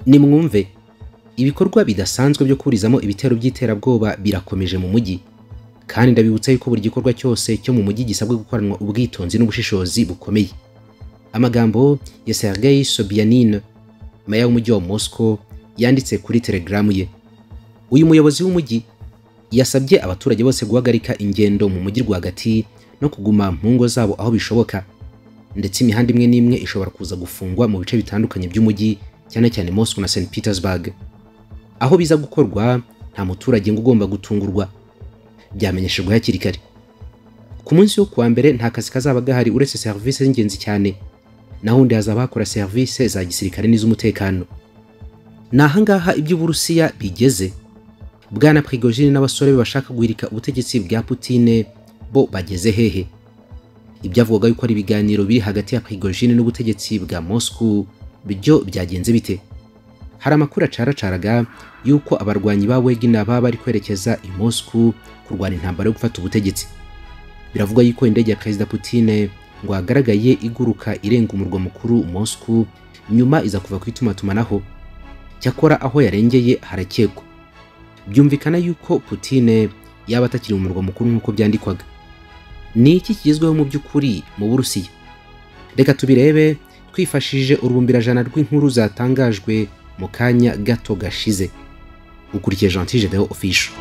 nimwumve ibikorwa bidasanzwe byo kurizamo ibitero by'iterabwoba birakomeje mu mujyi kandi ndabibutsa yuko buri gikorwa cyose cyo mu mujyi gisabwe gukoranwa ubwitonzi n'ubushishozi bukomeye amagambo ya sergei sobianine meya w'umujyi wa moscow yanditse kuri telegaramu ye uyu muyobozi w'umujyi yasabye abaturage bose guhagarika ingendo mu mujyi rwagati no kuguma mu ngo zabo aho bishoboka ndetse imihanda imwe n'imwe ishobora kuza gufungwa mu bice bitandukanye by'umujyi cyane cyane Moscow na St Petersburg aho biza gukorwa nta muturage ngo ugomba gutungurwa byamenyeshejwe hakiri kare ku munsi wo kuwa mbere nta kazi kazaba gahari uretse serivisi z'ingenzi cyane naho undi hazaba hakora serivisi za gisirikare n'iz'umutekano ni ahangaha iby'uburusiya bigeze bwana prigojine n'abasore be bashaka guhirika ubutegetsi bwa putine bo bageze hehe ibyavugwaga yuko ari ibiganiro biri hagati ya prigojine n'ubutegetsi bwa moscow byo byagenze bite hari amakuru acaracaraga yuko abarwanyi ba wegina baba bari kwerekeza i moscow kurwana intambara yo gufata ubutegetsi biravugwa yuko indege ya perezida putine ngo hagaragaye iguruka irenga umurwa mukuru moscow nyuma iza kuva kwitumatumanaho cyakora aho yarengeye harakekwa byumvikana yuko Putine yaba atakiri umurwa mukuru nk'uko byandikwaga ni iki kigezweho mu by'ukuri mu burusiya reka tubirebe twifashishije urubumbirajana rw'inkuru zatangajwe mu kanya gato gashize ukurikiye jean Deo ofisho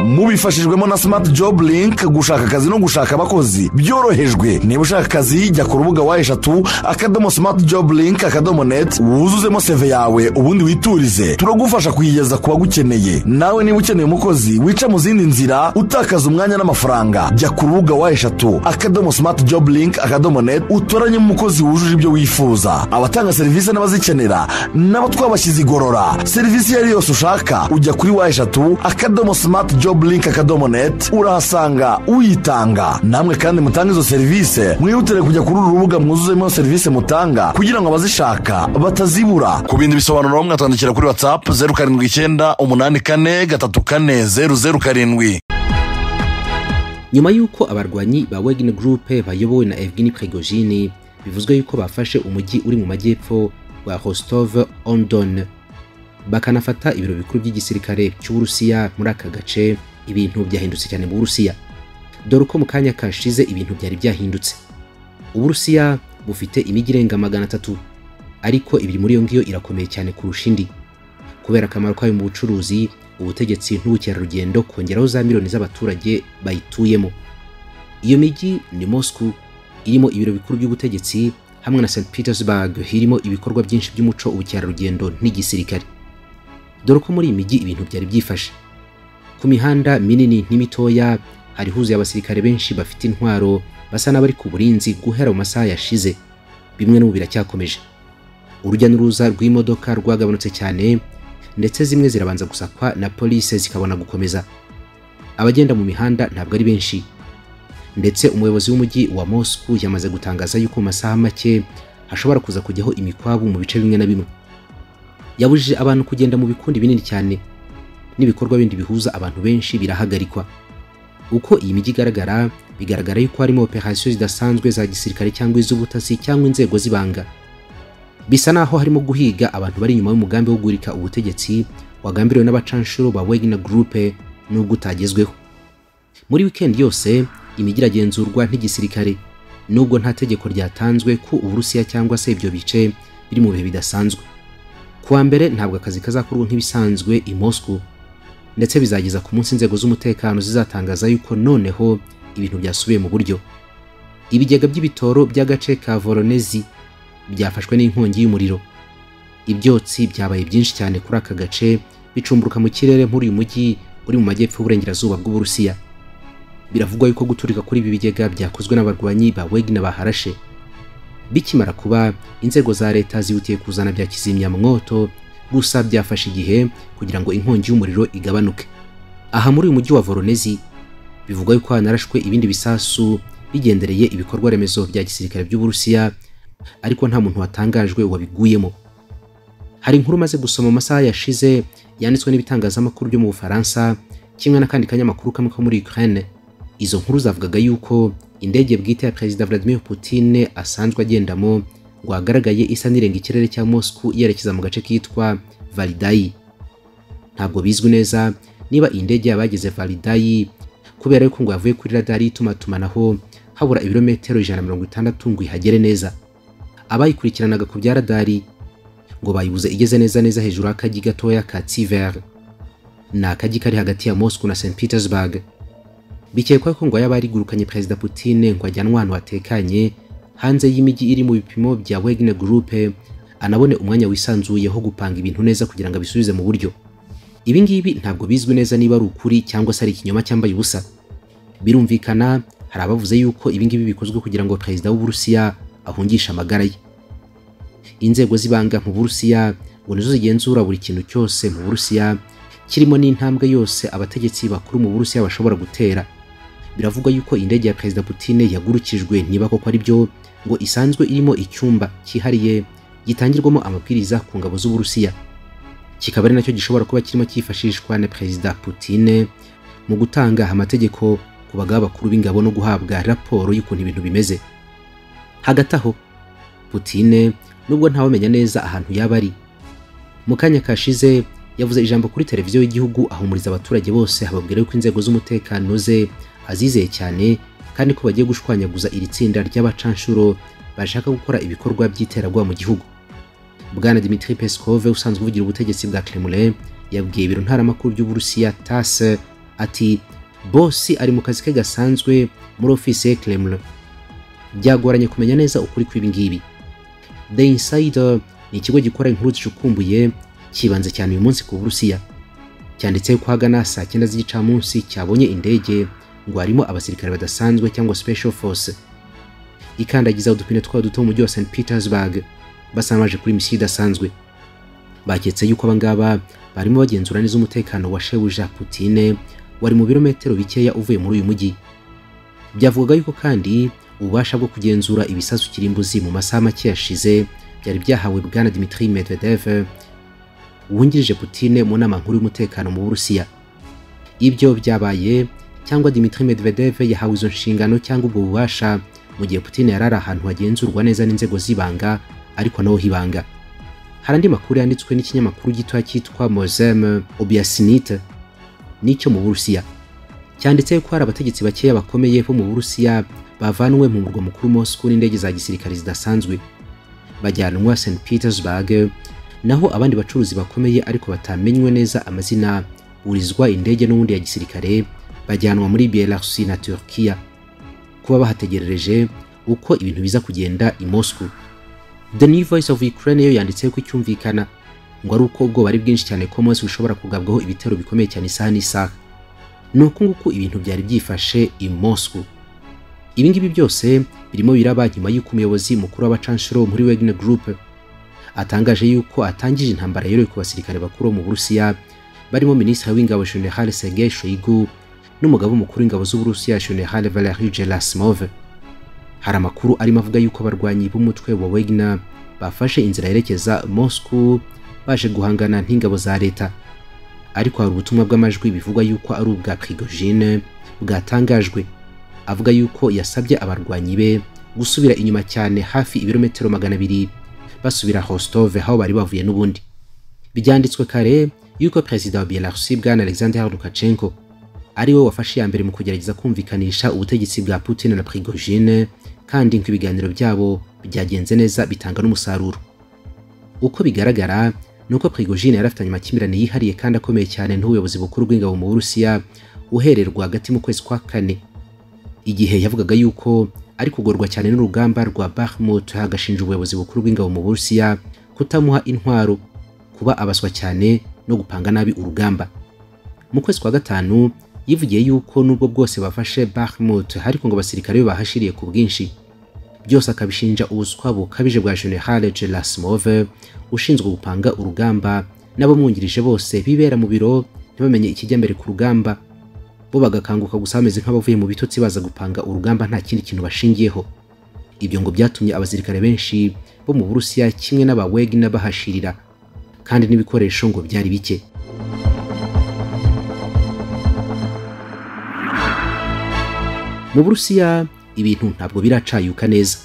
mubifashijwemo na smart job link gushaka akazi no gushaka abakozi byorohejwe niba ushaka akazi jya ku rubuga wa eshatu akadomo smart job link akadomo net wuzuzemo seve yawe ubundi witurize turagufasha kuyigeza ku bagukeneye nawe niba ukeneye umukozi wica mu zindi nzira utakaza umwanya n'amafaranga jya ku rubuga wa eshatu akadomo smart job link akadomo net utoranyemo umukozi wujuje ibyo wifuza abatanga serivisi n'abazikenera nabo twabashyize igorora serivisi iyo ari yose ushaka ujya kuri wa eshatu akadomo smart job job akadomo neti urahasanga uyitanga namwe kandi mutange izo serivisi mwihutire kujya kuri uru rubuga mwuzuzemo serivisi mutanga kugira ngo abazishaka batazibura ku bindi bisobanuro mwatwandikira kuri watsapu zeru karindwi icyenda umunani kane gatatu kane zeru zeru karindwi nyuma y'uko abarwanyi ba wegini gurupe bayobowe na evgini prigojini bivuzwe yuko bafashe umujyi uri mu majyepfo wa rostov on don bakanafata ibiro bikuru by'igisirikare cy'uburusiya muri aka gace ibintu byahindutse cyane mu burusiya dore uko mu kanya kashize ibintu byari byahindutse uburusiya bufite imijyi irenga magana atatu ariko ibiri muri iyo ngiyo irakomeye cyane kurusha indi kubera akamaro kayo mu bucuruzi ubutegetsi n'ubukerarugendo kongeraho za miliyoni z'abaturage bayituyemo iyo mijyi ni moscow irimo ibiro bikuru by'ubutegetsi hamwe na st petersburg irimo ibikorwa byinshi by'umuco ubukerarugendo n'igisirikare dore ko muri iyi mijyi ibintu byari byifashe ku mihanda minini n'imitoya hari huzuye abasirikare benshi bafite intwaro basa n'abari ku burinzi guhera mu masaha yashize bimwe n'ubu biracyakomeje urujya n'uruza rw'imodoka rwagabanutse cyane ndetse zimwe zirabanza gusakwa na polisi zikabona gukomeza abagenda mu mihanda ntabwo ari benshi ndetse umuyobozi w'umujyi wa moscow yamaze gutangaza yuko mu masaha make hashobora kuza kujyaho imikwabu mu bice bimwe na bimwe yabujije abantu kugenda mu bikundi binini cyane n'ibikorwa bindi bihuza abantu benshi birahagarikwa uko iyi mijyi igaragara bigaragara yuko harimo operasiyo zidasanzwe za gisirikare cyangwa iz'ubutasi cyangwa inzego z'ibanga bisa naho harimo guhiga abantu bari inyuma y'umugambi wo guhirika ubutegetsi wagambiriwe n'abacanshuro ba wegina gurupe n'ubwo utagezweho muri wikendi yose imijyi iragenzurwa n'igisirikare nubwo nta tegeko ryatanzwe ku uburusiya cyangwa se ibyo bice biri mu bihe bidasanzwe kuwa mbere ntabwo akazi kazakorwa nk'ibisanzwe i Moscow ndetse bizageza ku munsi inzego z'umutekano zizatangaza yuko noneho ibintu byasubiye mu buryo ibigega by'ibitoro by'agace ka voronezi byafashwe n'inkongi y'umuriro ibyotsi byabaye byinshi cyane kuri aka gace bicumburuka mu kirere muri uyu mujyi uri mu majyepfo y'uburengerazuba bw'uburusiya biravugwa yuko guturika kuri ibi bigega byakozwe n'abarwanyi ba wegina baharashe bikimara kuba inzego za leta zihutiye kuzana bya kizimyamwoto gusa byafashe igihe kugira ngo inkongi y'umuriro igabanuke aha muri uyu mujyi wa voronezi bivugwa yuko hanarashwe ibindi bisasu bigendereye ibikorwa remezo bya gisirikare by'uburusiya ariko nta muntu watangajwe wabiguyemo hari inkuru maze gusoma amasaha yashize yanditswe n'ibitangazamakuru byo mu bufaransa kimwe n'akandi kanyamakuru kamwe ko muri ukraine izo nkuru zavugaga yuko indege bwite ya perezida vladimir putin asanzwe agendamo ngo hagaragaye isa n'irenga ikirere cya moscow yerekeza mu gace kitwa validayi ntabwo bizwi neza niba indege yabageze validayi kubera yuko ngo yavuye kuri radari y'itumatumanaho habura ibirometero ijana na mirongo itandatu ngo ihagere neza abayikurikiranaga ku bya radari ngo bayibuze igeze neza neza hejuru y'akagi gatoya ka tiver ni akagi kari hagati ya moscow na st petersburg bikekwa ko ngo yaba yarigurukanye perezida Putin ngo ajyanwe ahantu hatekanye hanze y'imijyi iri mu bipimo bya Wagner Group anabone umwanya wisanzuyeho gupanga ibintu neza kugira ngo abisubize mu buryo ibi ngibi ntabwo bizwi neza niba ari ukuri cyangwa se ari ikinyoma cyambaye ubusa birumvikana hari abavuze yuko ibi ngibi bikozwe kugira ngo perezida w'uburusiya ahungishe amagara ye inzego z'ibanga mu burusiya ngo nizo zigenzura buri kintu cyose mu burusiya kirimo n'intambwe yose abategetsi bakuru mu burusiya bashobora gutera biravugwa yuko indege ya perezida Putin yagurukijwe niba koko ari byo ngo isanzwe irimo icyumba cyihariye gitangirwamo amabwiriza ku ngabo z'uburusiya kikaba ari nacyo gishobora kuba kirimo cyifashishwa na perezida Putin mu gutanga amategeko ku bagaba bakuru b'ingabo no guhabwa raporo y'ukuntu ibintu bimeze hagati aho Putin nubwo ntawamenya neza ahantu yaba ari mu kanya kashize yavuze ijambo kuri televiziyo y'igihugu ahumuriza abaturage bose hababwira yuko inzego z'umutekano ze azizeye cyane kandi ko bagiye gushwanyaguza iri tsinda ry'abacanshuro bashaka gukora ibikorwa by'iterabwoba mu gihugu bwana dimitri peskov usanzwe uvugira ubutegetsi bwa kremlin yabwiye ibiro ntaramakuru by'uburusiya tas ati bosi ari mu kazi ke gasanzwe muri ofisi ya kremlin byagoranye kumenya neza ukuri kw'ibingibi the insider ni ikigo gikora inkuru zishukumbuye kibanze cyane uyu munsi ku burusiya cyanditseho ko hagana saa cyenda z'igicamunsi cyabonye indege ngo harimo abasirikare badasanzwe cyangwa special force ikandagiza udupine twayo duto mu mujyi wa st petersburg basanga baje kuri misiyo idasanzwe baketse yuko abangaba barimo bagenzura neza umutekano wa shebuja putine wari mu birometero bikeya uvuye muri uyu mujyi byavugaga yuko kandi ububasha bwo kugenzura ibisasu kirimbuzi mu masaha make yashize byari byahawe bwana dimitri medvedev wungirije Putine mu nama nkuru y'umutekano mu Burusiya. Ibyo byabaye cyangwa Dmitry Medvedev yahawe izo nshingano cyangwa ubwo bubasha mu gihe Putine yari ari ahantu hagenzurwa neza n'inzego z'ibanga ariko naho hibanga. Hari andi makuru yanditswe n'ikinyamakuru gitoya cyitwa Mozem Obiasinite n'icyo mu Burusiya. Cyanditse ko hari abategetsi bakeya bakomeye bo mu Burusiya bavanwe mu murwa mukuru Moscow n'indege za gisirikare zidasanzwe. Bajyanwa St. Petersburg naho abandi bacuruzi bakomeye ariko batamenywe neza amazina burizwa indege n'ubundi ya gisirikare bajyanwa muri Belarus na Turkiya kuba bahategerereje uko ibintu biza kugenda i Moscow The New Voice of Ukraine yo yanditse ko icyumvikana ngo ari uko ubwoba ari bwinshi cyane ko Moscow ishobora kugabwaho ibitero bikomeye cyane isaha n'isaha ni uko nguko ibintu byari byifashe i Moscow ibi ngibi byose birimo biraba nyuma y'uko umuyobozi mukuru w'abacanshuro muri Wagner Group atangaje yuko atangije intambara yeruye ku basirikare bakuru mu Burusiya barimo minisitiri w'ingabo General Sergei Shoigu n'umugabo mukuru w'ingabo z'Uburusiya General Valery Gerasimov hari amakuru arimo avuga yuko abarwanyi b'umutwe wa Wagner bafashe inzira yerekeza Moscow baje guhangana n'ingabo za leta ariko hari ubutumwa bw'amajwi bivugwa yuko ari ubwa Prigogine bwatangajwe avuga yuko yasabye abarwanyi be gusubira inyuma cyane hafi ibirometero magana abiri basubira Rostov aho bari bavuye n'ubundi byanditswe kare yuko perezida wa Belarus bwana Alexander Lukashenko ari we wafashe ya mbere mu kugerageza kumvikanisha ubutegetsi bwa Putin na Prigogine kandi ngo ibiganiro byabo byagenze neza bitanga n'umusaruro uko bigaragara nuko Prigogine yari afitanye amakimbirane yihariye kandi akomeye cyane n'ubuyobozi bukuru bw'ingabo mu Burusiya uhererwa hagati mu kwezi kwa kane igihe yavugaga yuko ari kugorwa cyane n'urugamba rwa Bakhmut hagashinja ubuyobozi bukuru bw'ingabo mu Burusiya kutamuha intwaro kuba abaswa cyane no gupanga nabi urugamba mu kwezi kwa gatanu yivugiye yuko nubwo bwose bafashe Bakhmut ariko ngo abasirikare be bahashiriye ku bwinshi byose akabishinja ubuswa bukabije bwa General Gerasimov ushinzwe gupanga urugamba n'abamwungirije bose bibera mu biro ntibamenye ikijya mbere ku rugamba bo bagakanguka gusa bameze nk'abavuye mu bitotsi baza gupanga urugamba nta kindi kintu bashingiyeho ibyo ngo byatumye abasirikare benshi bo mu burusiya kimwe n'abawegi n'abahashirira kandi n'ibikoresho ngo byari bike mu burusiya ibintu ntabwo biracayuka neza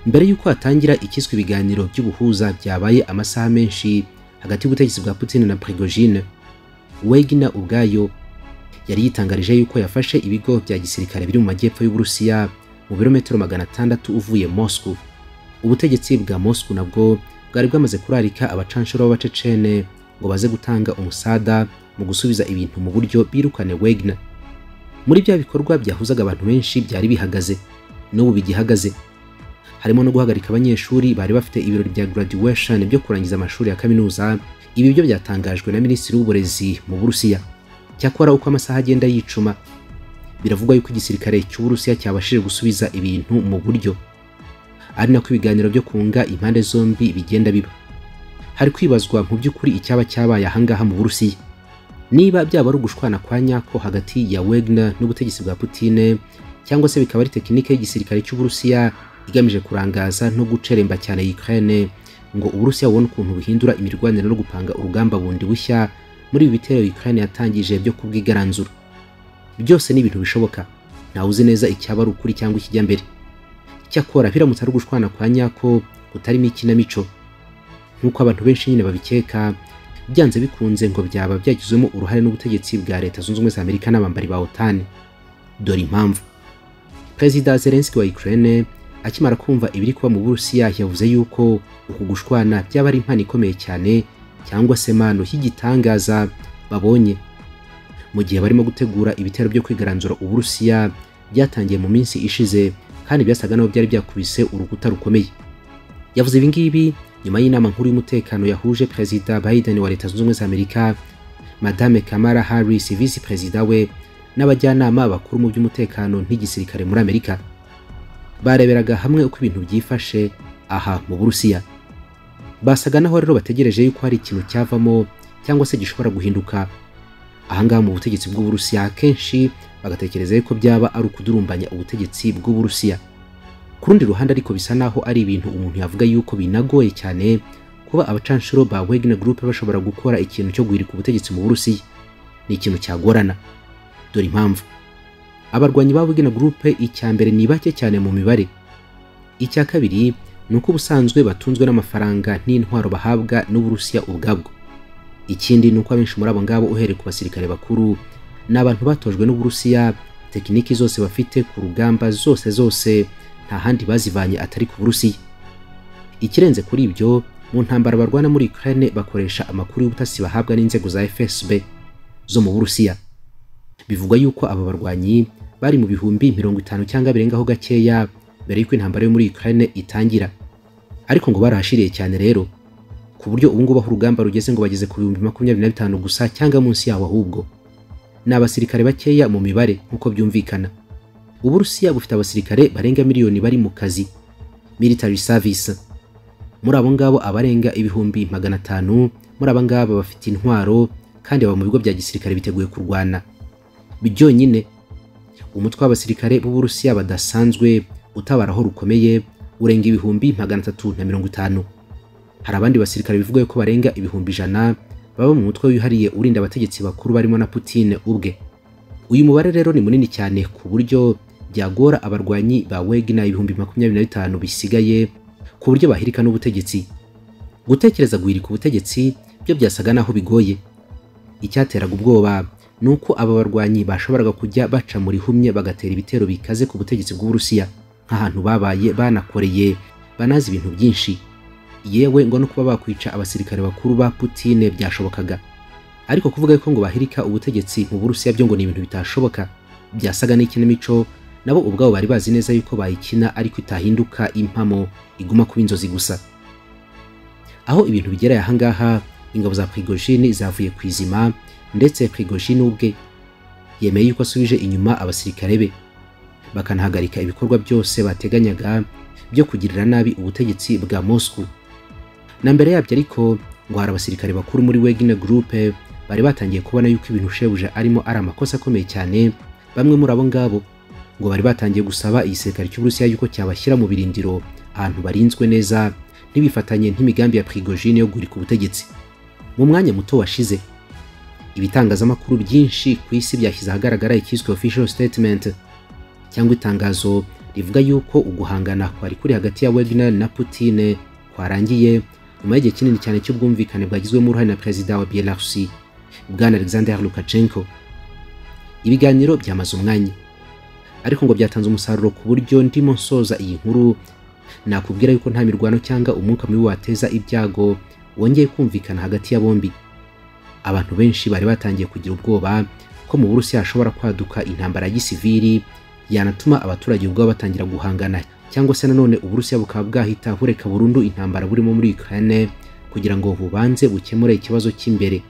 mbere y'uko hatangira ikiswe ibiganiro by'ubuhuza byabaye amasaha menshi hagati y'ubutegetsi bwa Putin na Prigogine Wegner ubwayo yari yitangarije yuko yafashe ibigo bya gisirikare biri mu majyepfo y'Uburusiya mu birometero magana atandatu uvuye Moscow ubutegetsi bwa Moscow nabwo bwari bwamaze kurarika abacanshuro b'abacecene ngo baze gutanga umusada mu gusubiza ibintu mu buryo birukane Wegner muri bya bikorwa byahuzaga abantu benshi byari bihagaze n'ubu bigihagaze harimo no guhagarika abanyeshuri bari bafite ibirori bya graduation byo kurangiza amashuri ya kaminuza ibi byo byatangajwe na minisitiri w'uburezi mu burusiya cyakora uko amasaha agenda yicuma biravugwa yuko igisirikare cy'uburusiya cyabashije gusubiza ibintu mu buryo ari nako ibiganiro byo kunga impande zombi bigenda biba hari kwibazwa mu by'ukuri icyaba cyabaye ahangaha mu burusiya niba byaba ari ugushwana kwa nyako hagati ya Wagner n'ubutegetsi bwa Putin cyangwa se bikaba ari tekinike y'igisirikare cy'Uburusiya igamije kurangaza no guceremba cyane Ukraine ngo Uburusiya bubone ukuntu buhindura imirwanire no gupanga urugamba bundi bushya muri ibi bitero Ukraine yatangije byo kubwigaranzura byose ni ibintu bishoboka ntawe uzi neza icyaba ari ukuri cyangwa ikijya mbere cyakora biramutse ari ugushwana kwa nyako kutarimo ikinamico nk'uko abantu benshi nyine babikeka byanze bikunze ngo byaba byagizwemo uruhare n'ubutegetsi bwa leta zunze ubumwe za amerika n'abambari ba otani dore impamvu perezida zelenski wa ukraine akimara kumva ibiri kuba mu burusiya yavuze yuko uku gushwana byaba ari impano ikomeye cyane cyangwa se mano y'igitangaza babonye mu gihe barimo gutegura ibitero byo kwigaranzura uburusiya byatangiye mu minsi ishize kandi byasaga naho byari byakubise urukuta rukomeye yavuze ibi ngibi nyuma y'inama nkuru y'umutekano yahuje perezida Biden wa leta zunze ubumwe za Amerika madame Kamala Harris visi perezida we n'abajyanama bakuru mu by'umutekano n'igisirikare muri Amerika bareberaga hamwe uko ibintu byifashe aha mu Burusiya basaga naho rero bategereje yuko hari ikintu cyavamo cyangwa se gishobora guhinduka ahangaha mu butegetsi bw'Uburusiya kenshi bagatekereza yuko byaba ari ukudurumbanya ubutegetsi bw'Uburusiya ku rundi ruhande ariko bisa naho ari ibintu umuntu yavuga yuko binagoye cyane kuba abacanshuro ba Wagner Group bashobora gukora ikintu cyo guhirika ubutegetsi mu Burusiya ni ikintu cyagorana dore impamvu abarwanyi ba Wagner Group icya mbere ni bake cyane mu mibare icya kabiri ni uko ubusanzwe batunzwe n'amafaranga n'intwaro bahabwa n'Uburusiya ubwabwo ikindi ni uko abenshi muri abo ngabo uhereye ku basirikare bakuru ni abantu batojwe n'Uburusiya tekiniki zose bafite ku rugamba zose zose nta handi bazivanye atari ku burusiya ikirenze kuri ibyo mu ntambara barwana muri Ukraine bakoresha amakuru y'ubutasi bahabwa n'inzego za FSB zo mu Burusiya bivugwa yuko aba barwanyi bari mu bihumbi mirongo itanu cyangwa birengaho gakeya mbere y'uko intambara yo muri Ukraine itangira ariko ngo barahashiriye cyane rero ku buryo ubu ngubu aho urugamba rugeze ngo bageze ku bihumbi makumyabiri na bitanu gusa cyangwa munsi yawo ahubwo ni abasirikare bakeya mu mibare nk'uko byumvikana uburusiya bufite abasirikare barenga miliyoni bari mu kazi military service muri abo ngabo abarenga ibihumbi magana atanu muri aba ngabo bafite intwaro kandi baba mu bigo bya gisirikare biteguye kurwana byonyine umutwe w'abasirikare b'uburusiya badasanzwe utabara aho rukomeye urenga ibihumbi magana atatu na mirongo itanu hari abandi basirikare bivuga ko barenga ibihumbi ijana baba mu mutwe wihariye urinda abategetsi bakuru barimo na Putin ubwe uyu mubare rero ni munini cyane ku buryo byagora abarwanyi ba Wagner ibihumbi makumyabiri na bitanu bisigaye ku buryo bahirika n'ubutegetsi gutekereza guhirika ubutegetsi byo byasaga naho bigoye icyateraga ubwoba ni uko aba barwanyi bashoboraga kujya baca muri humye bagatera ibitero bikaze ku butegetsi bw'uburusiya nk'ahantu babaye banakoreye banazi ibintu byinshi yewe ngo no kuba bakwica abasirikare bakuru ba Putine byashobokaga ariko kuvuga ko ngo bahirika ubutegetsi mu burusiya byo ngo ni ibintu bitashoboka byasaga n'ikinamico nabo ubwabo bari bazi neza yuko bayikina ariko itahinduka impamo iguma kuba inzozi gusa aho ibintu bigera ahangaha ingabo za Prigogine zavuye ku izima ndetse Prigogine ubwe yemeye yuko asubije inyuma abasirikare be bakanahagarika ibikorwa byose bateganyaga byo kugirira nabi ubutegetsi bwa Moscow na mbere yabyo ariko ngo hari abasirikare bakuru muri Wagner Group bari batangiye kubona yuko ibintu shebuja arimo ari amakosa akomeye cyane bamwe muri abo ngabo ngo bari batangiye gusaba igisirikare cy'Uburusiya yuko cyabashyira mu birindiro ahantu barinzwe neza ntibifatanye n'imigambi ya Prigogine yo guhirika ubutegetsi mu mwanya muto washize ibitangazamakuru byinshi ku isi byashyize ahagaragara ikiswe official statement cyangwa itangazo rivuga yuko uguhangana kwari kuri hagati ya Wagner na Putin kwarangiye nyuma y'igihe kinini cyane cy'ubwumvikane bwagizwemo uruhare na perezida wa Belarusi bwana Alexander Lukashenko ibiganiro byamaze umwanya ariko ngo byatanze umusaruro ku buryo ndimo nsoza iyi nkuru nakubwira yuko nta mirwano cyangwa umwuka mubi wateza ibyago wongeye kumvikana hagati ya bombi abantu benshi bari batangiye kugira ubwoba ko mu burusiya hashobora kwaduka intambara ya gisiviri yanatuma abaturage ubwabo batangira guhangana cyangwa se nanone uburusiya bukaba bwahita bureka burundu intambara burimo muri Ukraine kugira ngo bubanze bukemure ikibazo cy'imbere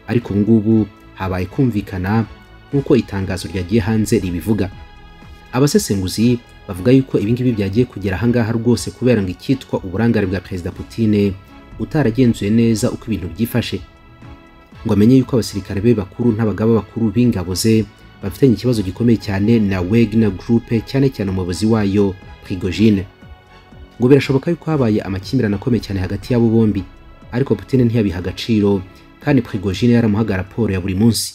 ariko ubu ngubu habaye kumvikana nk'uko itangazo ryagiye hanze ribivuga abasesenguzi bavuga yuko ibingibi byagiye kugera ahangaha rwose kubera ngo icyitwa uburangare bwa perezida Putin utaragenzuye neza uko ibintu byifashe ngo amenye yuko abasirikare be bakuru n'abagaba bakuru b'ingabo ze bafitanye ikibazo gikomeye cyane na Wagner Group cyane cyane umuyobozi wayo Prigogine ngo birashoboka yuko habaye amakimbirane akomeye cyane hagati y'abo bombi ariko Putin ntiyabiha agaciro kandi Prigogine yaramuhaga raporo ya buri munsi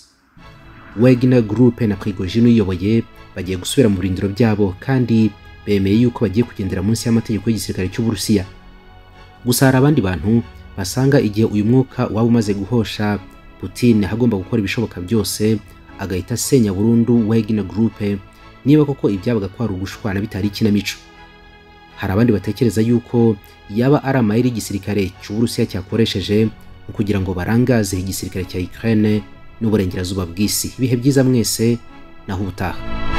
Wagner Group na Prigogine uyoboye bagiye gusubira mu birindiro byabo kandi bemeye yuko bagiye kugendera munsi y'amategeko y'igisirikare cy'Uburusiya gusa hari abandi bantu basanga igihe uyu mwuka waba umaze guhosha Putin hagomba gukora ibishoboka byose agahita asenya burundu Wagner Group niba koko ibyabaga kwari ugushwana bitari ikinamico hari abandi batekereza yuko yaba ari amayeri y'igisirikare cy'Uburusiya cyakoresheje mu kugira ngo barangaze igisirikare cya Ukraine n'uburengerazuba bw'isi ibihe byiza mwese naho ubutaha